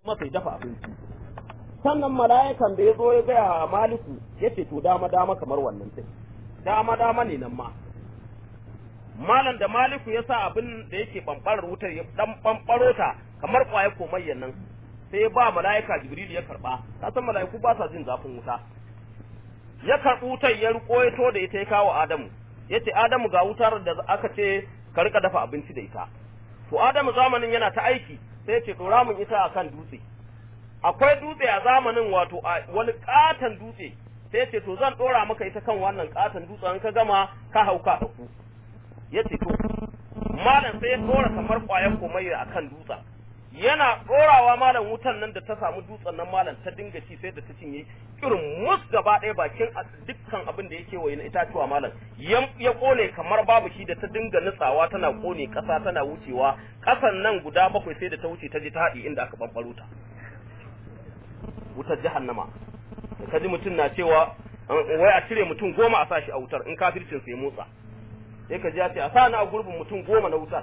masa ya dafa abinci sannan mala'ikan da ya zo ya gaya maliku ya ce to dama dama kamar wannan din dama dama ne nan ma malam da maliku ya sa abin da yake bambarar wutar ya dan bambaro ta kamar kwaye komayyan nan sai ya ba mala'ika jibril ya karba ka san mala'iku ba sa jin zafin wuta ya karɓi wutar ya riko ya to da ita ya kawo adamu ya ce adamu ga wutar da aka ce ka rika dafa abinci da ita to adamu zamanin yana ta aiki sai ya ce dora mun ita akan dutse akwai dutse a zamanin wato wani katon dutse sai ya ce to zan dora maka ita kan wannan katon dutse in ka gama ka hauka da ku ya ce to malam sai ya dora kamar kwayan komayya akan dutsen yana ɗorawa malam wutan nan da ta samu dutsen nan malam ta dinga ci sai da ta cinye irin mus gaba ɗaya bakin dukkan abin da yake waye na itatuwa malam ya kone kamar babu shi da ta dinga nutsawa tana kone ƙasa tana wucewa ƙasan nan guda bakwai sai da ta wuce ta je ta haɗi inda aka ɓanɓaro ta wutar jahannama da kaji mutum na cewa wai a cire mutum goma a sa shi a wutar in kafircin sai motsa sai ka ji ya ce a sa ni a gurbin mutum goma na wutar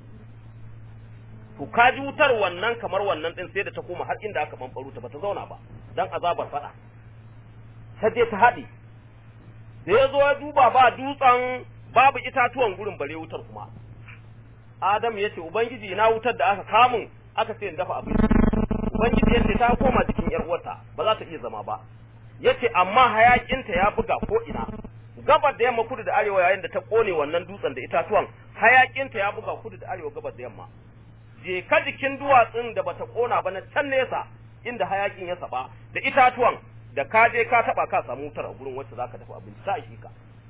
to ka ji wutar wannan kamar wannan din sai da ta koma har inda aka bambaro ta bata zauna ba dan azabar fada ta je ta haɗe da ya zo ya duba ba dutsen babu itatuwan gurin bare wutar kuma Adam ya ce ubangiji na wutar da aka kamun aka ce in dafa abinci ubangiji yace ta koma jikin yar uwarta ba za ta iya zama ba yace amma hayakinta ya buga ko ina gabar da yamma kudu da arewa yayin da ta kone wannan dutsen da itatuwan hayakinta ya buga kudu da arewa gabar da yamma je ka jikin duwatsun da bata kona ba na can nesa inda hayakin ya saba da itatuwan da ka je ka taba ka samu wutar a gurin wacce zaka dafa abinci ta shi ka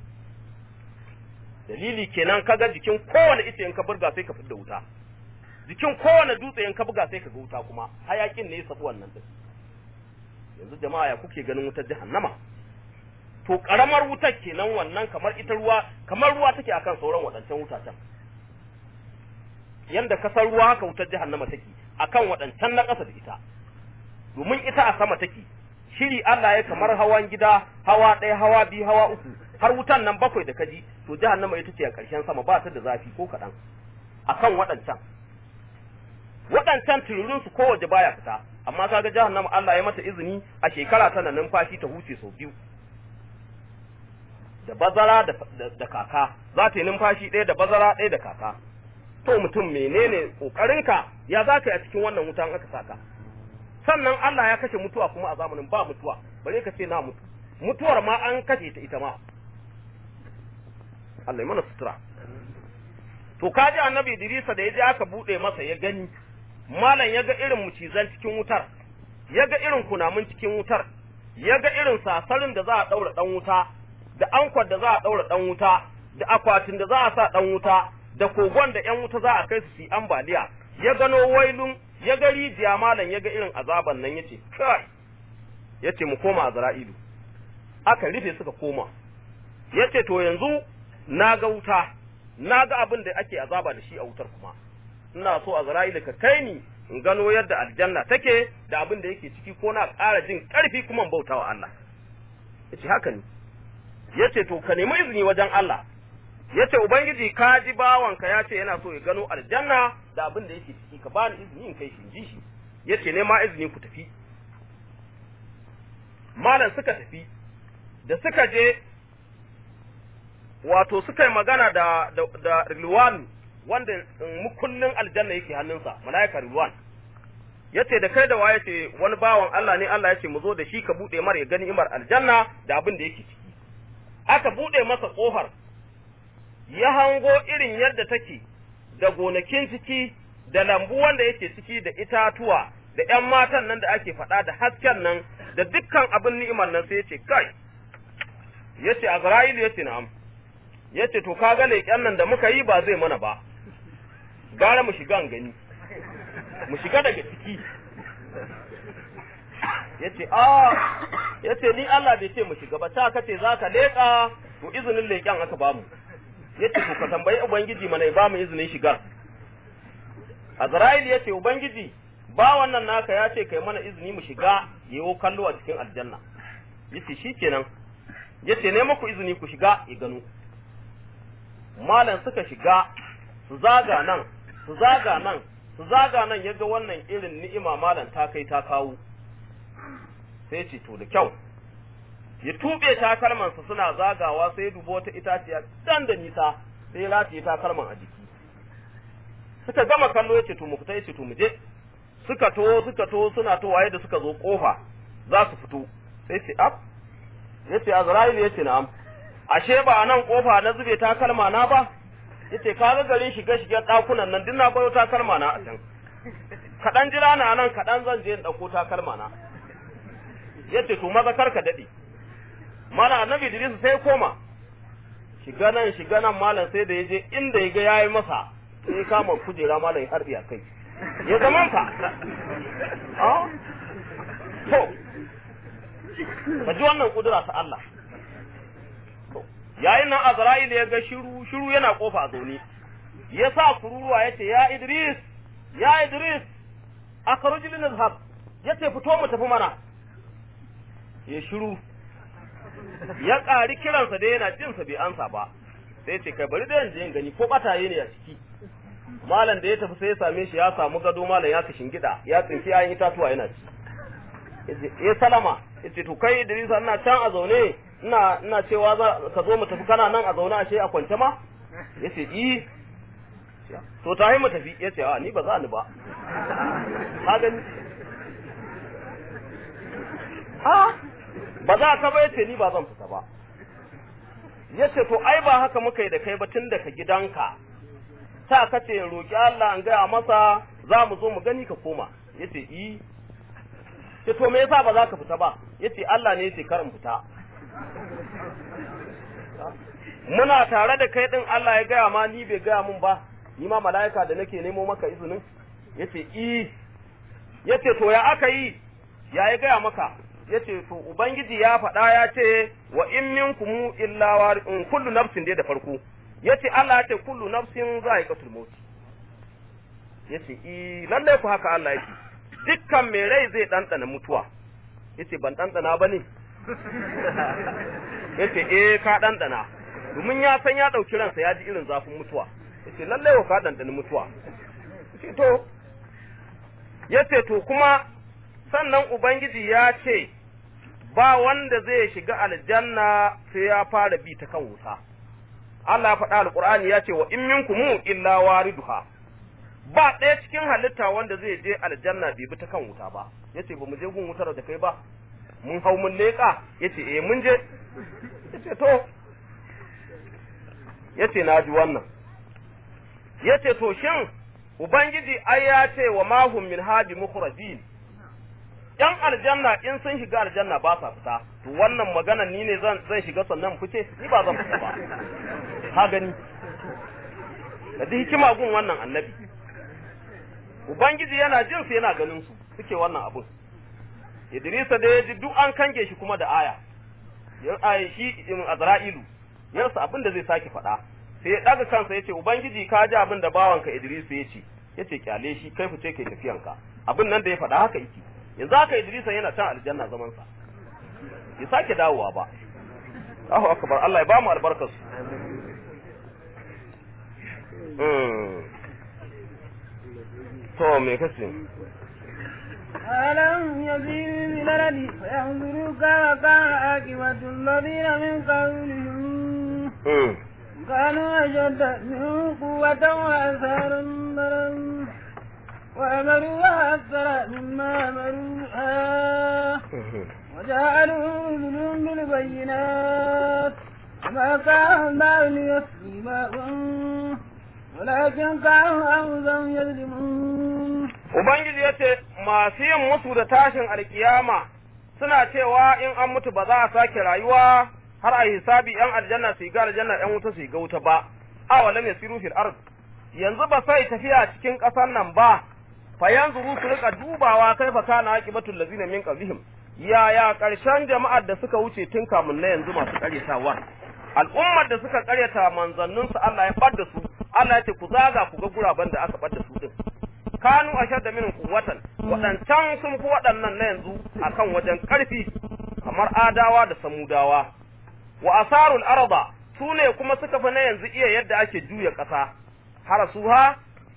dalili kenan kaga jikin kowane ice in ka burga sai ka fidda wuta jikin kowane dutse in ka buga sai ka ga wuta kuma hayakin ne ya sabu wannan din yanzu jama'a ya kuke ganin wutar jahannama to karamar wutar kenan wannan kamar ita ruwa kamar ruwa take akan sauran waɗancan wutacen yanda kasar ruwa haka wutar jahannama take akan waɗancan na ƙasa da ita domin ita a sama take shiri Allah ya kamar hawan gida hawa ɗaya hawa biyu hawa uku har wutan nan bakwai da kaji to jahannama ita ce a ƙarshen sama ba ta da zafi ko kaɗan akan waɗancan waɗancan tururin su kowace baya fita amma kaga jahannama Allah ya mata izini a shekara tana numfashi ta huce sau biyu da bazara da kaka za ta yi numfashi ɗaya da bazara ɗaya da kaka to mutum menene kokarinka ya za ka yi a cikin wannan wutan aka saka sannan Allah ya kashe mutuwa kuma a zamanin ba mutuwa bare ka ce na mutu mutuwar ma an kashe ta ita ma Allah ya mana sutura to kaji annabi Idrisa da ya je aka bude masa ya gani malam ya ga irin mucizan cikin wutar ya ga irin kunamun cikin wutar ya ga irin sasarin da za a daura dan wuta da ankwar da za a daura dan wuta da akwatin da za a sa dan wuta da kogon da ‘yan wuta za a kai su su ambaliya, ya gano wailun, ya ga rijiya malam ya ga irin azaban nan ya ce, kai, ya ce mu koma a zara'ilu, aka rufe suka koma, ya ce to yanzu na ga wuta, na ga abin da ake azaba da shi a wutar kuma, ina so a zara'ilu ka kai ni in gano yadda aljanna take da abin da yake ciki ko na ƙara jin ƙarfi kuma bauta wa Allah. Ya ce haka ne, ya ce to ka nemi izini wajen Allah, yace ubangiji ka ji bawanka ya ce yana so ya gano aljanna da abin da yake ciki ka ba ni izini in kai shi ji shi yace ne ma izini ku tafi malam suka tafi da suka je wato suka yi magana da da, da Rilwan wanda mukullin aljanna yake hannunsa malaika Rilwan yace da kai da waye ce wani bawan Allah ne Allah yace mu zo da shi ka bude mar ya gani imar aljanna da abin da yake ciki aka bude masa kofar ya hango irin yadda take da gonakin ciki da lambu wanda yake ciki da itatuwa da ’yan matan nan da ake faɗa da hasken nan da dukkan abin ni'imar nan sai ya ce kai ya ce Azra'ilu ya ce na'am ya ce to kaga leƙen nan da muka yi ba zai mana ba gara mu shiga gani mu shiga daga ciki ya ce a ya ce ni Allah bai ce mu shiga ba ta kace za ka leƙa to izinin leƙen aka bamu yace to ka tambayi ubangiji mana ya bamu izinin shigar Azrail yace ubangiji ba wannan naka ya ce kai mana izini mu shiga yawo kallo a cikin aljanna yace shikenan yace ne muku izini ku shiga ya gano malam suka shiga su zaga nan su zaga nan su zaga nan ya ga wannan irin ni'ima malam ta kai ta kawo sai ce to da kyau ya tube takalmansa suna zagawa sai dubo wata itaciya dan da nisa sai rataye takalman a jiki suka gama kallo ya ce to mu fita ya ce to mu je suka to suka to suna to waye da suka zo kofa za su fito sai ce ab ya ce azrail ya ce na'am ashe ba a nan kofa na zube takalma na ba ya ce ka ga garin shiga shiga ɗakunan nan duk na bayo takalma na a can kaɗan jira na nan kaɗan zan je in ɗauko takalma na ya ce to maza kar ka daɗe mana annabi Idris sai koma shiga nan shiga nan malam sai da ya je inda ya ga yayi masa sai ya kama kujera malam ya harbi a kai ya zaman ka ah to ka ji wannan kudura ta Allah to yayin nan Azrail ya ga shiru shiru yana kofa a zaune ya sa kururuwa ya ce ya Idris ya Idris akhruj lin nazhab ya ce fito mu tafi mana ya shiru ya ƙari kiransa da yana jinsa bai ansa ba sai ce kai bari da yanzu yin gani ko bataye ne a ciki malam da ya tafi sai ya same shi ya samu gado malam ya kashin gida ya tsinki yayin itatuwa yana ci ya salama yace to kai Idrisa ina can a zaune ina ina cewa za ka zo mu tafi kana nan a zaune ashe a kwance ma yace i to tahi mu tafi yace a ni ba za ni ba ka gani ha ba za ka ba yace ni ba zan fita ba yace to ai ba haka muka yi da kai ba tun daga gidanka ta kace roki Allah an gaya masa za mu zo mu gani ka koma yace i ce to me yasa ba za ka fita ba yace Allah ne yace kar in fita muna tare da kai din Allah ya gaya ma ni bai gaya mun ba ni ma mala'ika da nake nemo maka izinin yace i yace to ya aka yi ya ya gaya maka yace to ubangiji ya faɗa ya ce wa in minkum illa warin kullu nafsin dai da farko yace Allah ya ce kullu nafsin za'iqatul maut yace i lalle ku haka Allah yake dukkan mai rai zai ɗanɗana mutuwa yace ban ɗanɗana ba ne yace eh ka ɗanɗana domin ya san ya ɗauki ransa ya ji irin zafin mutuwa yace lallai wa ka ɗanɗani mutuwa yace to yace to kuma sannan ubangiji ya ce ba wanda zai shiga aljanna sai ya fara bi ta kan wuta Allah ya faɗa alƙur'ani ya ce wa in minkum illa wariduha ba ɗaya cikin halitta wanda zai je aljanna bai bi ta kan wuta ba yace ba mu je gun wutar da kai ba mun hau mun leƙa yace eh mun je yace to yace na ji wannan yace to shin ubangiji ai ya ce wa mahum min hadi mukhrajin yan aljanna in sun shiga aljanna ba sa fita to wannan magana ni ne zan zan shiga sannan fice ni ba zan fita ba ka gani da hikima gun wannan annabi Ubangiji yana jin su yana ganin su suke wannan abun. Idrisa da ya ji duk an kange shi kuma da aya. Ya ayi shi in Azra'ilu. Yarsa abin da zai sake faɗa. Sai ya daga kansa yace Ubangiji ka ji abin da bawanka Idrisu ya ce. Yace kyale shi kai fice kai tafiyanka. Abin nan da ya faɗa haka yake. Yanzu haka Idrisa yana can aljanna zaman sa. Ya sake dawowa ba. Allahu akbar Allah ya ba mu albarkar su. to me kace ألم يسيروا في الأرض فينظروا كيف كان عاقبة الذين من قبلهم كانوا أشد منهم قوة وأثارا مرا وأمروا أكثر مما أمروها وجعلوا رسلهم بالبينات وما كان الله ليسلمهم ولكن كانوا أنفسهم يظلمون Ubangiji ya ce, Masu yin mutu da tashin alkiyama suna cewa in an mutu ba za a sake rayuwa har a hisabi ‘yan aljanna su ga aljanna ‘yan wuta su ga wuta ba, awa lam yasiru fil ard yanzu ba sai tafiya cikin ƙasar nan ba, fa yanzu su rika dubawa kai fa kana aqibatul lazina min qablihim yaya ƙarshen jama'ar da suka wuce tun kamun na yanzu masu ƙaryatawa al'ummar da suka ƙaryata manzanninsu Allah ya bar da su Allah ya ce ku zaga ku ga guraben da aka bar da su din kanu ashadda min quwwatan wadancan sun fi waɗannan na yanzu akan wajen ƙarfi kamar adawa da samudawa wa asarul arda su ne kuma suka fi na yanzu iya yadda ake juya ƙasa harasuha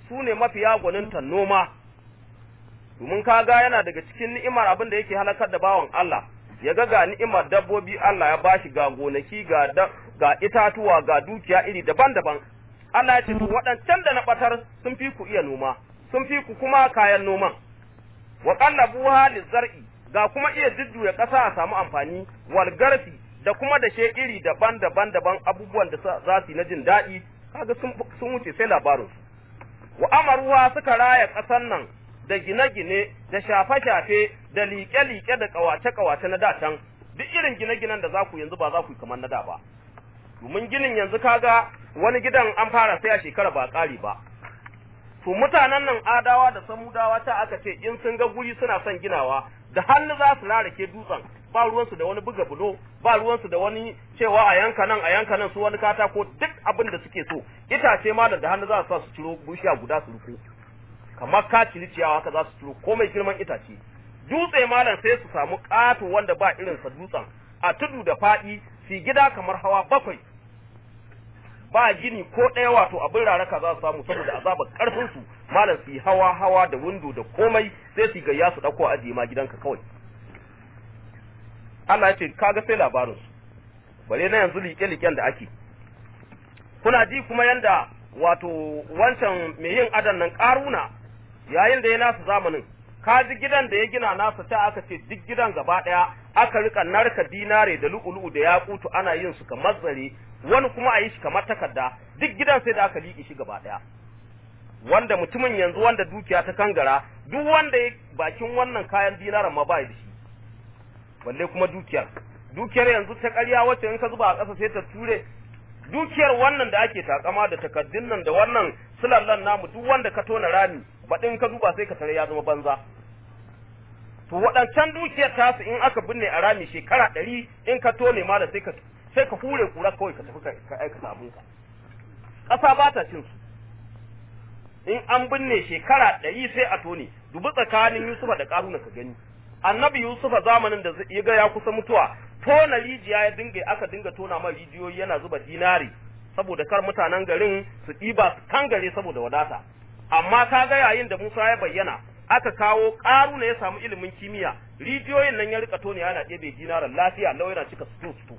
su ne mafiya gwaninta noma domin kaga yana daga cikin ni'imar abin da yake halakar da bawan Allah ya ga ga ni'imar dabbobi Allah ya bashi ga gonaki ga ga itatuwa ga dukiya iri daban-daban Allah ya ce to waɗancan da na batar sun fi ku iya noma sun fi ku kuma kayan noman wa qallabuha lizar'i ga kuma iya jujjuya ƙasa a samu amfani wal garfi da kuma da she iri daban-daban daban abubuwan da za su yi na jin daɗi kaga sun sun wuce sai labarin su wa amaruwa suka raya ƙasar nan da gine-gine da shafe-shafe da liƙe-liƙe da ƙawace-ƙawace na datan duk irin gine-ginen da za ku yanzu ba za ku yi kamar na da ba domin ginin yanzu kaga wani gidan an fara sai a shekara ba ƙari ba to mutanen nan adawa da samudawa ta aka ce in sun ga guri suna son ginawa da hannu za su rarake dutsen ba ruwansu da wani buga bulo ba ruwansu da wani cewa a yanka nan a yanka nan su wani katako duk abin da suke so itace ma da hannu za su sa su ciro bushiya guda su rufe kamar ka ciri ciyawa haka za su ciro komai girman itace dutse malam sai su samu ƙato wanda ba irin sa dutsen a tudu da faɗi su gida kamar hawa bakwai ba gini ko ɗaya wato abin raraka za su samu saboda azabar ƙarfin su malam su yi hawa hawa da windo da komai sai su gayya su ɗauko ajiye ma gidanka kawai Allah ya ce kaga sai labarin su bare na yanzu liƙe-liƙen da ake kuna ji kuma yanda wato wancan mai yin adan nan ƙaruna yayin da ya nasu zamanin ka ji gidan da ya gina nasa ta aka ce duk gidan gaba ɗaya aka rika narka dinare da lu'ulu'u da yakutu ana yin su kamar zare wani kuma a yi shi kamar takarda duk gidan sai da aka liƙe shi gaba ɗaya wanda mutumin yanzu wanda dukiya ta kangara duk wanda ya bakin wannan kayan dinaran ma ba da shi balle kuma dukiyar dukiyar yanzu ta ƙarya wacce in ka zuba a ƙasa sai ta ture dukiyar wannan da ake takama da takaddun nan da wannan sulallan namu duk wanda ka tona rami baɗin ka zuba sai ka tare ya zama banza to waɗancan dukiyar tasu in aka binne a rami shekara ɗari in ka tone ma da sai ka sai ka hure kura kawai ka tafi ka aikata abinka ƙasa ba ta cin su in an binne shekara ɗari sai a tone dubi tsakanin Yusufa da Karuna ka gani annabi Yusufa zamanin da ya ga ya kusa mutuwa tona rijiya ya dinga aka dinga tona mai rijiyoyi yana zuba dinari saboda kar mutanen garin su ɗiba su kangare saboda wadata amma ka ga yayin da Musa ya bayyana aka kawo Karuna ya samu ilimin kimiyya rijiyoyin nan ya rika tone yana ɗebe dinaran lafiya lau yana cika su su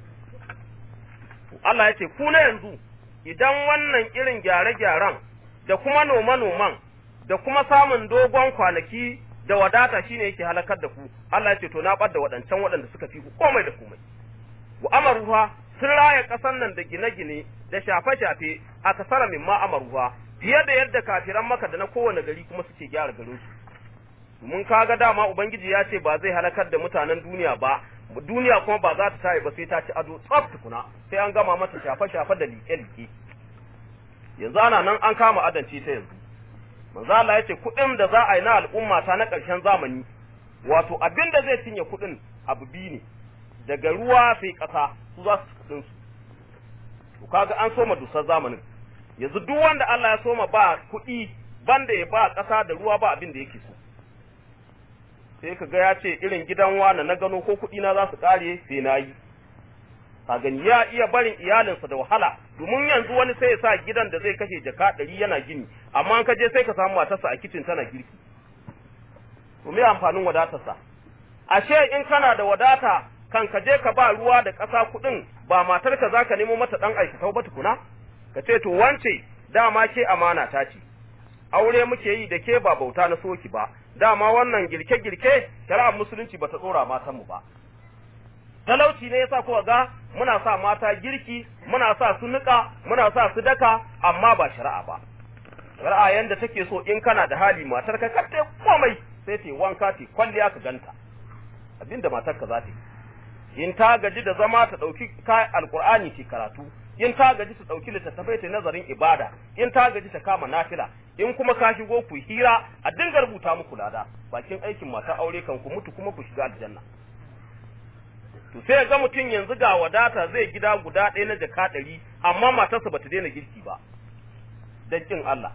Allah ya ce ku na yanzu idan wannan irin gyare-gyaren da kuma noma-noman da kuma samun dogon kwanaki da wadata shine yake halakar da ku Allah ya ce to na bar da waɗancan waɗanda suka fi ku komai da komai wa amaruha sun raya ƙasar nan da gine-gine da shafe-shafe a kasara min ma amaruha fiye da yadda kafiran maka da na kowane gari kuma suke gyara garin su mun kaga dama ubangiji ya ce ba zai halakar da mutanen duniya ba duniya kuma ba za ta tayi ba sai ta ci ado tsaf tukuna sai an gama mata shafe-shafe da liƙe-liƙe yanzu ana nan an kama adanci ta yanzu manzo Allah ya ce kuɗin da za a yi na al'umma ta na ƙarshen zamani wato abin da zai cinye kuɗin abu biyu ne daga ruwa sai ƙasa su za su kuɗin su to kaga an soma dusar zamanin yanzu duk wanda Allah ya soma ba kuɗi banda ya ba ƙasa da ruwa ba abin da yake so sai ka ga ya ce irin gidan wani na gano ko kuɗi na za su ƙare sai na yi ka gani ya iya barin iyalinsa da wahala domin yanzu wani sai ya sa gidan da zai kashe jaka ɗari yana gini amma an ka je sai ka samu matarsa a kicin tana girki to me amfanin wadatarsa ashe in kana da wadata kan ka je ka ba ruwa da ƙasa kuɗin ba matarka za ka nemo mata ɗan aikatau ba tukuna ka ce to wance dama ke amana ta ce aure muke yi da ke ba bauta na soki ba dama wannan girke-girke shari'ar musulunci bata tsora matan mu ba talauci ne yasa kuka ga muna sa mata girki muna sa su nika muna sa su daka amma ba shari'a ba shari'a yanda take so in kana da hali matar ka ka komai sai ta wanka ta kwalliya ka ganta abinda matar ka za ta yi in ta gaji da zama ta dauki alqur'ani ce karatu in ta gaji ta dauki littattafai ta nazarin ibada in ta gaji ta kama nafila in kuma ka shigo ku hira a dinga rubuta muku lada bakin aikin mata aure kan ku mutu kuma ku shiga aljanna to sai ga mutum yanzu ga wadata zai gida guda ɗaya na jaka ɗari amma matarsa bata daina girki ba don kin Allah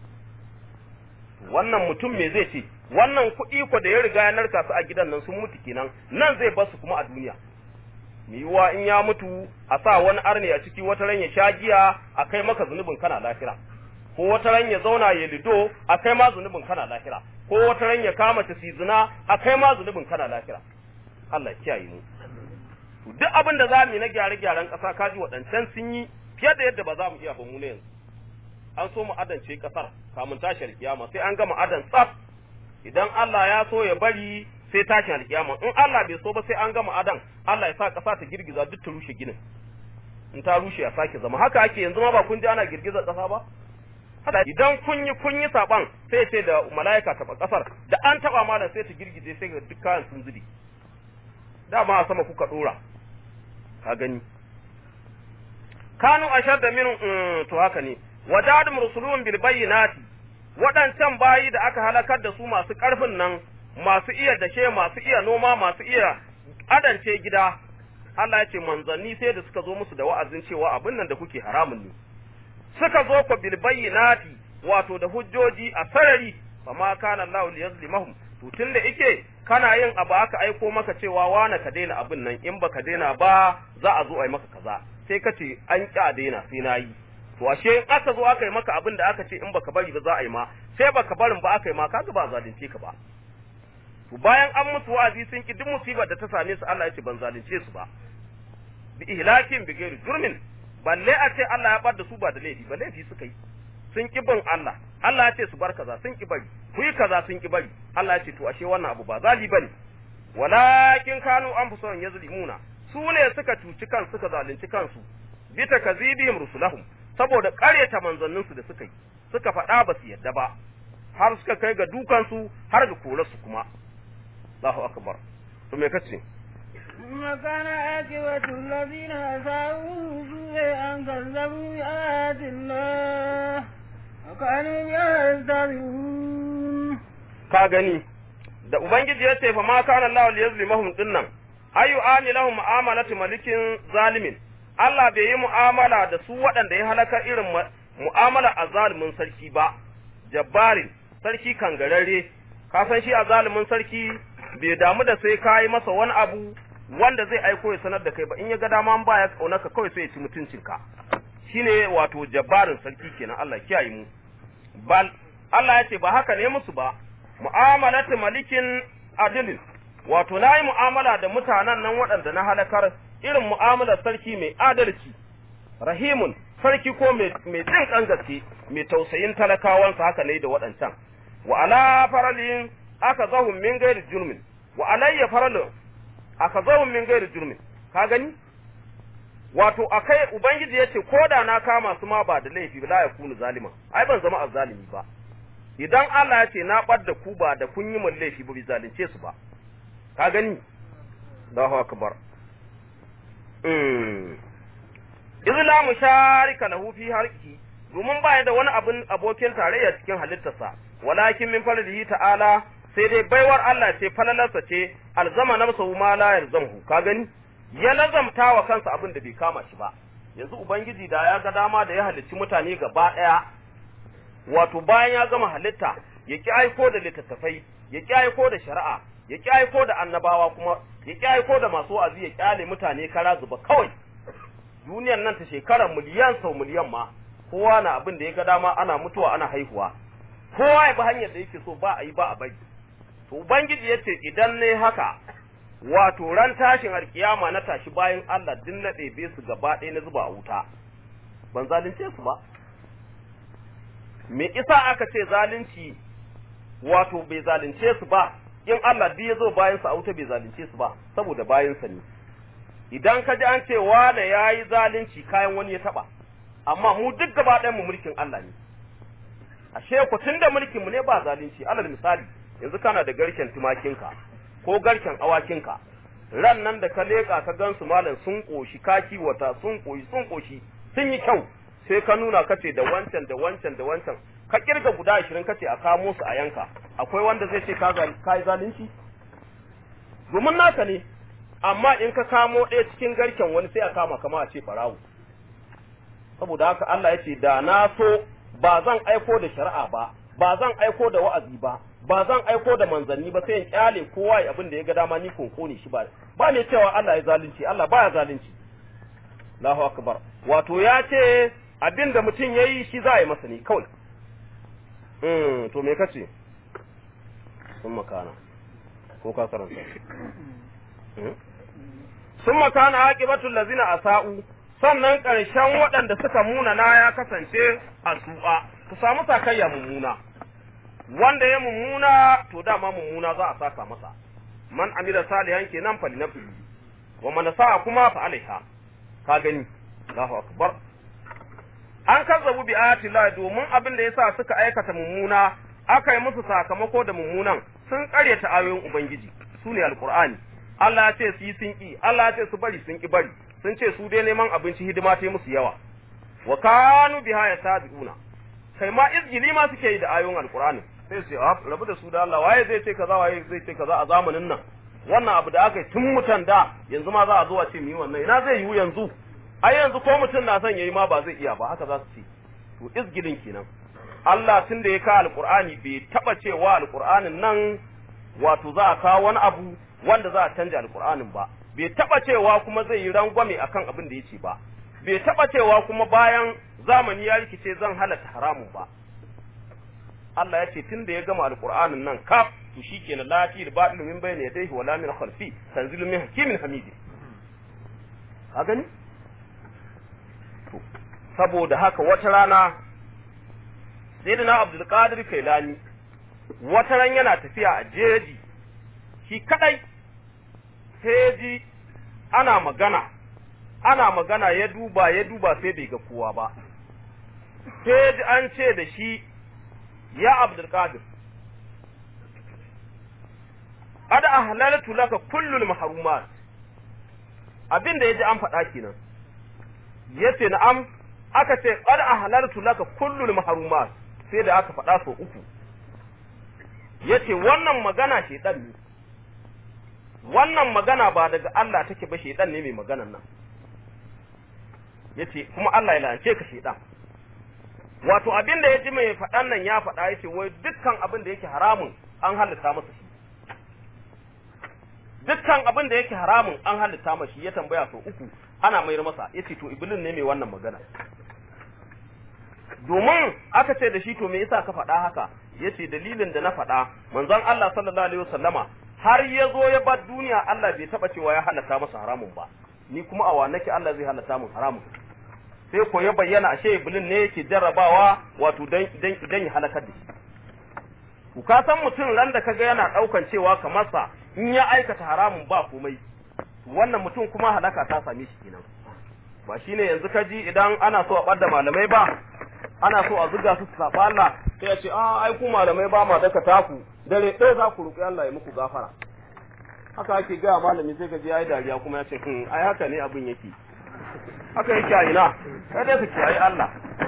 wannan mutum me zai ce wannan kuɗi ko da ya riga ya narka su a gidan nan sun mutu kenan nan zai bar su kuma a duniya me yiwa in ya mutu a sa wani arne a ciki wata ran ya sha giya a kai maka zunubin kana lafira ko wata ran ya zauna ya lido a kai ma zunubin kana lahira ko wata ran ya kama ta zina a kai ma zunubin kana lahira Allah ya kiyaye mu duk abin da za mu yi na gyare-gyaren ƙasa kaji waɗancan sun yi fiye da yadda ba za mu iya ba mu ne yanzu an so mu adance ƙasar kamun tashi alkiyama sai an gama adan tsaf idan Allah ya so ya bari sai tashin alkiyama in Allah bai so ba sai an gama adan Allah ya sa ƙasa ta girgiza duk ta rushe ginin in ta rushe ya sake zama haka ake yanzu ma ba kun ji ana girgizar ƙasa ba hada idan kun yi kun yi saban sai ce da mala'ika taɓa ƙasar da an taɓa malam sai ta girgije sai ga duk kayan sun zubi dama a sama kuka ɗora ka gani kanu ashadda min to haka ne wajadum rusulun bil bayyinati waɗancan bayi da aka halakar da su masu ƙarfin nan masu iya dashe masu iya noma masu iya adance gida Allah ya ce manzanni sai da suka zo musu da wa'azin cewa abin nan da kuke haramun ne suka zo ku bil bayyinati wato da hujjoji a sarari fa ma kana Allah liyazlimahum to tunda ike kana yin abu aka aiko maka cewa wane ka daina abin nan in baka daina ba za a zo a yi maka kaza sai ka ce an ƙi a daina sai na yi to ashe in aka zo aka yi maka abin da aka ce in baka bari ba za a yi ma sai baka barin ba aka yi ma kaga ba zalunce ka ba to bayan an musu wa'azi sun ki duk musibar da ta same su Allah ya ce ban zalunce su ba bi ihlakin bi ghairi jurmin balle a ce Allah ya bar da su ba da laifi ba laifi suka yi sun ki bin Allah Allah ya ce su bar kaza sun ki bari ku yi kaza sun ki bari Allah ya ce to ashe wannan abu ba zali bane walakin kanu anfusuhum yazlimuna su ne suka cuci kan suka zalunci kansu bi takazibihim rusulahum saboda ƙaryata manzanninsu da suka yi suka faɗa ba su yadda ba har suka kai ga dukansu har ga korarsu kuma Allahu akbar to me kace وكان عاقبة الذين أساءوا أن كذبوا بآيات الله وكانوا يستهزئون ka gani da ubangiji ya ce fa ma kana Allah liyazlimahum dinnan ayu ani lahum mu'amalatu malikin zalimin Allah bai yi mu'amala da su waɗanda ya halaka irin mu'amala a zalimin sarki ba jabbarin sarki kangararre ka san shi a zalimin sarki bai damu da sai ka yi masa wani abu wanda zai aiko ya sanar da kai ba in ya ga dama ba ya kaunaka kawai sai ya ci mutuncinka shine wato jabbarin sarki kenan Allah kiyaye mu bal Allah ya ce ba haka ne musu ba mu'amalatu malikin adilin wato na yi mu'amala da mutanen nan waɗanda na halakar irin mu'amalar sarki mai adalci rahimun sarki ko mai jin ƙan gaske mai tausayin talakawansa haka ne da waɗancan wa ala faralin aka zahun min gairi jurmin wa alayya faralin aka zahun min gairi jurmin ka gani wato akai ubangiji yace ko da na kama su ma ba da laifi ba la yakunu zalima ai ban zama azzalimi ba idan Allah ya ce na bar da ku ba da kun yi mun laifi ba bi zalunce su ba ka gani Allahu akbar mm izla musharika lahu fi harki domin ba da wani abin abokin tarayya cikin halittarsa walakin min fardihi ta'ala sai dai baiwar Allah ce falalarsa ce alzama nafsahu ma la yalzamhu ka gani ya lazamta wa kansa abin da bai kama shi ba yanzu ubangiji da ya ga dama da ya halicci mutane gaba daya wato bayan ya gama halitta ya ki aiko da littattafai ya ki aiko da shari'a ya ki aiko da annabawa kuma ya ki aiko da masu wa'azi ya kyale mutane kara zuba kawai duniyar nan ta shekara miliyan sau miliyan ma kowa na abin da ya ga dama ana mutuwa ana haihuwa kowa ya bi hanyar da yake so ba a yi ba a bari to ubangiji ya ce idan ne haka wato ran tashin alkiyama na tashi bayan Allah din na ɗebe su gaba ɗaya na zuba a wuta ban zalunce su ba me isa aka ce zalunci wato bai zalunce su ba in Allah duk ya zo bayan sa a wuta bai zalunce su ba saboda bayan sa ne idan ka ji an ce wane yayi zalunci kayan wani ya taba amma mu duk gaba ɗayan mu mulkin Allah ne ashe ku tunda mulkin mu ne ba zalunci alal misali yanzu kana da garken tumakinka ko garken awakinka ran nan da ka leƙa ka gansu malam sun ƙoshi ka kiwata sun ƙoshi sun ƙoshi sun yi kyau sai ka nuna kace da wancan da wancan da wancan ka kirga guda ashirin kace a kamo su a yanka akwai wanda zai ce ka yi zalunci domin naka ne amma in ka kamo ɗaya cikin garken wani sai a kama kama a ce farawo saboda haka Allah ya ce da na so ba zan aiko da shari'a ba ba zan aiko da wa'azi ba ba zan aiko da manzanni ba sai in kyale kowa ya abin da ya ga dama ni konko ne shi ba ba ne cewa Allah ya zalunci Allah baya zalunci Allahu akbar wato ya ce abin da mutum yayi shi za a yi masa ne kawai mm to me kace sun makana ko ka karanta sun makana aqibatul lazina asa'u sannan ƙarshen waɗanda suka muna na ya kasance a su'a ku samu sakayya mummuna wanda ya mummuna to dama mummuna za a saka masa man amila salihan kenan fa linafsihi wa man sa'a kuma fa alaiha ka gani Allahu akbar an kazzabu bi ayati Allah domin abin da yasa suka aikata mummuna aka yi musu sakamako da mummunan sun karyata ayoyin ubangiji su ne alqur'ani Allah ya ce su yi sun ki Allah ya ce su bari sun ki bari sun ce su dai neman abinci hidima ta musu yawa wa kanu biha yasabiuna kai ma izgili ma suke yi da ayoyin alqur'ani sai su ah rabu da su da Allah waye zai ce kaza waye zai ce kaza a zamanin nan wannan abu da aka yi tun mutan da yanzu ma za a zo a ce mu yi wannan ina zai yiwu yanzu ai yanzu ko mutum na son yayi ma ba zai iya ba haka za su ce to izgilin kenan Allah tun da ya ka alqur'ani bai taba cewa alqur'anin nan wato za a kawo wani abu wanda za a canja alqur'anin ba bai taba cewa kuma zai yi rangwame akan abin da yake ba bai taba cewa kuma bayan zamani ya rikice zan halatta haramun ba Allah ya ce tun da ya gama alqur'anin nan kaf to shikenan la fi batil min bayni yadayhi wala min khalfi tanzilu min hakimin hamid ka gani saboda haka wata rana sayyidina abdul qadir kailani wata ran yana tafiya a jeji shi kadai sai ji ana magana ana magana ya duba ya duba sai bai ga kowa ba sai ji an ce da shi ya abdul qadir qad ahlaltu laka kullul mahrumat abin da yaji an faɗa kenan yace na'am aka ce qad ahlaltu laka kullul mahrumat sai da aka faɗa so uku yace wannan magana shedan ne wannan magana ba daga Allah take ba shedan ne mai maganan nan yace kuma Allah ya lance ka shedan wato abin da yaji mai faɗan nan ya faɗa yace wai dukkan abin da yake haramun an halitta masa shi dukkan abin da yake haramun an halitta masa shi ya tambaya so uku ana mayar masa yace to iblis ne mai wannan magana domin aka ce da shi to me yasa ka faɗa haka yace dalilin da na faɗa manzon Allah sallallahu alaihi wasallama har ya zo ya bar duniya Allah bai taba cewa ya halatta masa haramun ba ni kuma a nake Allah zai halatta mun haramun sai ko ya bayyana ashe iblis ne yake jarrabawa wato dan dan idan ya halakar da shi ku ka san mutum ran da kaga yana daukan cewa kamar sa in ya aikata haramun ba komai wannan mutum kuma halaka ta same shi kenan ba shine yanzu ka ji idan ana so a ɓadda malamai ba ana so a zuga su saba Allah sai ya ce a ai ku malamai ba ma daka taku dare ɗaya za ku roƙi Allah ya muku gafara haka ake gaya malami sai ka ji ai dariya kuma ya ce hmm ai haka ne abin yake haka yake a ina kai dai ka kiyaye Allah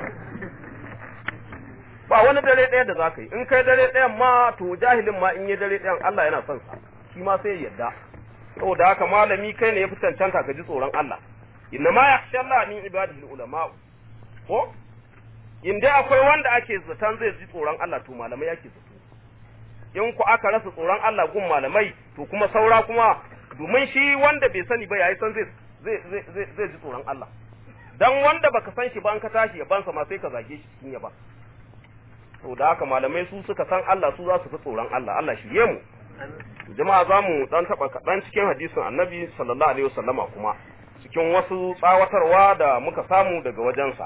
ba wani dare ɗaya da za ka yi in kai dare ɗayan ma to jahilin ma in yi dare ɗayan Allah yana son sa shi ma sai ya yarda saboda haka malami kai ne ya fi cancanta ka ji tsoron Allah inna ma yakhsha Allah min ibadihi ulama ko in dai akwai wanda ake zaton zai ji tsoron Allah to malamai ake zato in ku aka rasa tsoron Allah gun malamai to kuma saura kuma domin shi wanda bai sani ba yayi san zai zai zai zai ji tsoron Allah dan wanda baka san shi ba an ka tashi ya bansa ma sai ka zage shi cikin ya ba to da haka malamai su suka san Allah su za su fi tsoron Allah Allah shirye mu jama'a za mu dan taba kaɗan cikin hadisin annabi sallallahu alaihi wasallama kuma cikin wasu tsawatarwa da muka samu daga wajensa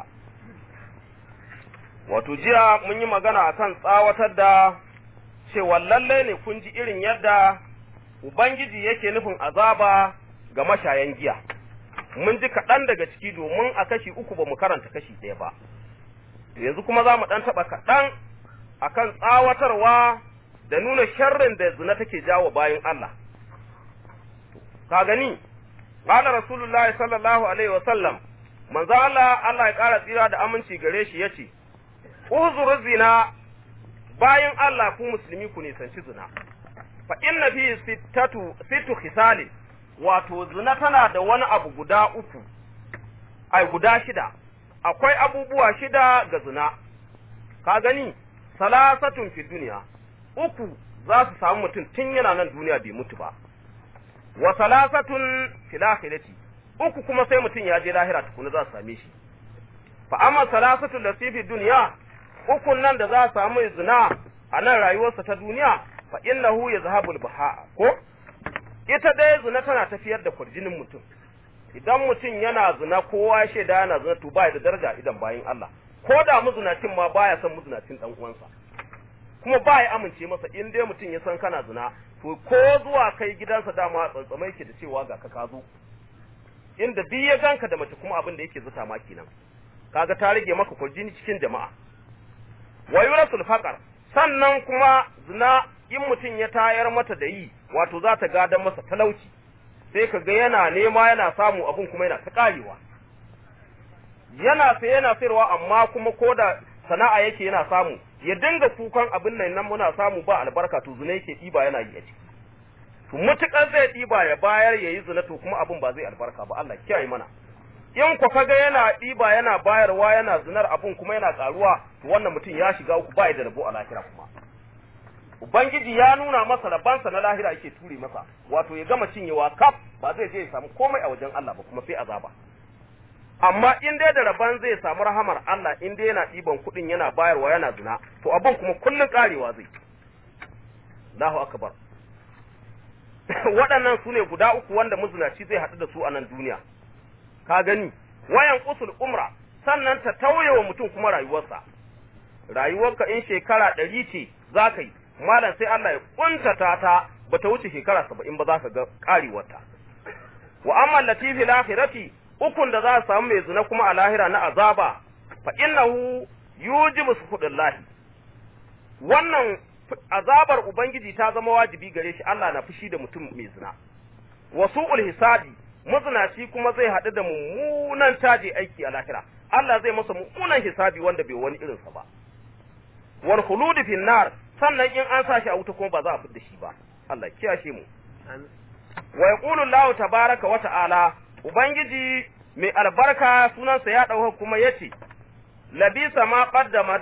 wato jiya mun yi magana akan tsawatar da cewa lalle ne kun ji irin yadda ubangiji yake nufin azaba ga mashayan giya mun ji kaɗan daga ciki domin a kashi uku ba mu karanta kashi ɗaya ba yanzu kuma za mu ɗan taɓa kaɗan akan tsawatarwa da nuna sharrin da zina take jawo bayan Allah. Ka gani, ƙala Rasulullahi sallallahu Alaihi wasallam, manzo Allah Allah ya ƙara tsira da aminci gare shi ya ce, Uzuru zina bayan Allah ku musulmi ku nisanci zina, fa inna fi sittatu sittu khisali wato zina tana da wani abu guda uku, ai guda shida, akwai abubuwa shida ga zina, ka gani, salasatun fi duniya. uku za su samu mutum tun yana nan duniya bai mutu ba wa salasatun fil akhirati uku kuma sai mutum ya je lahira tukuna za su same shi fa amma salasatun lati fi dunya ukun nan da za a samu zina a nan rayuwarsa ta duniya fa innahu yazhabul baha ko ita dai zina tana tafiyar da kurjinin mutum idan mutum yana zina kowa ya shaida yana zina to baya da daraja idan bayin Allah ko da muzinacin ma baya son muzinacin dan uwansa kuma baya amince masa in dai mutum ya san kana zina to ko zuwa kai gidansa dama tsantsamai ke da cewa ga ka ka zo inda duk ya ganka da mace kuma abin da yake zuta ma kenan kaga ta rage maka kurjini cikin jama'a wa yurasul faqar sannan kuma zina in mutum ya tayar mata da yi wato za ta gadan masa talauci sai ka ga yana nema yana samu abun kuma yana ta karewa yana sai yana sayarwa amma kuma ko da sana'a yake yana samu ya dinga kukan abin nan nan muna samu ba albarka to zina yake ɗiba yana yi a ciki to mutukar zai ɗiba ya bayar ya yi zina to kuma abin ba zai albarka ba Allah kiyaye mana in ku kaga yana ɗiba yana bayarwa yana zinar abun kuma yana ƙaruwa to wannan mutum ya shiga uku ba da rabo a lahira kuma ubangiji ya nuna masa rabansa na lahira yake ture masa wato ya gama cinyewa kaf ba zai je ya samu komai a wajen Allah ba kuma sai azaba amma in dai da raban zai samu rahamar Allah in dai yana ɗiban kuɗin yana bayarwa yana zina to abin kuma kullun ƙarewa zai Allahu akbar waɗannan su ne guda uku wanda mazinaci zai haɗu da su a nan duniya ka gani wayan usul umra sannan ta tauye wa mutum kuma rayuwarsa rayuwarka in shekara ɗari ce za ka yi malam sai Allah ya kuntata ta ba ta wuce shekara saba'in ba za ka ga ƙarewarta wa amma latifi lahirati ukun da za su samu mai zina kuma a lahira na azaba fa innahu yujibu suhudillahi wannan azabar ubangiji ta zama wajibi gare shi Allah na fushi da mutum mai zina wa su'ul hisabi mazinaci kuma zai haɗu da mummunan taje aiki a lahira Allah zai masa mummunan hisabi wanda bai wani irinsa ba wal khulud fi nar sannan in an sa shi a wuta kuma ba za a fidda shi ba Allah kiyashe mu wa yaqulu Allah tabaraka wa ta'ala ubangiji mai albarka sunansa ya dauka kuma yace labisa ma qaddamat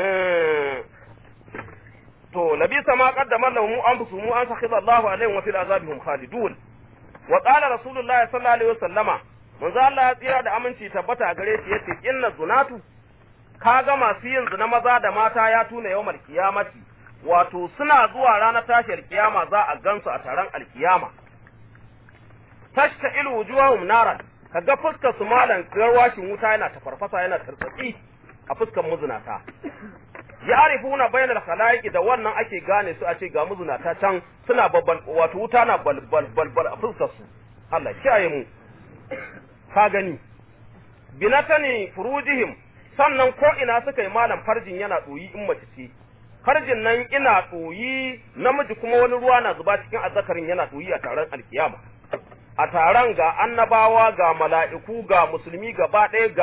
to labisa ma qaddamat lahum anfusuhum an sakhidha Allahu alaihim wa fil azabihum khalidun wa qala rasulullahi sallallahu alaihi wasallama manzo Allah ya tsira da aminci tabbata a gare shi yace inna zunatu kaga masu yin zina maza da mata ya tuna yawmal kiyamati wato suna zuwa ranar tashiyar kiyama za a gansu a taron alkiyama tashta ilu wujuhahum naran kaga fuskar su malan garwashin wuta yana tafarfasa yana tartsatsi a fuskar muzunata ya arifuna bainal khalaiqi da wannan ake gane su a ce ga muzunata can suna babban wato wuta na balbal balbal a fuskar su Allah kiyaye mu ka gani binatani furujihim sannan ko ina suka yi malam farjin yana ɗoyi in mace ce farjin nan ina ɗoyi namiji kuma wani ruwa na zuba cikin azzakarin yana ɗoyi a taron alkiyama a taron ga annabawa ga mala'iku ga musulmi gaba ɗaya ga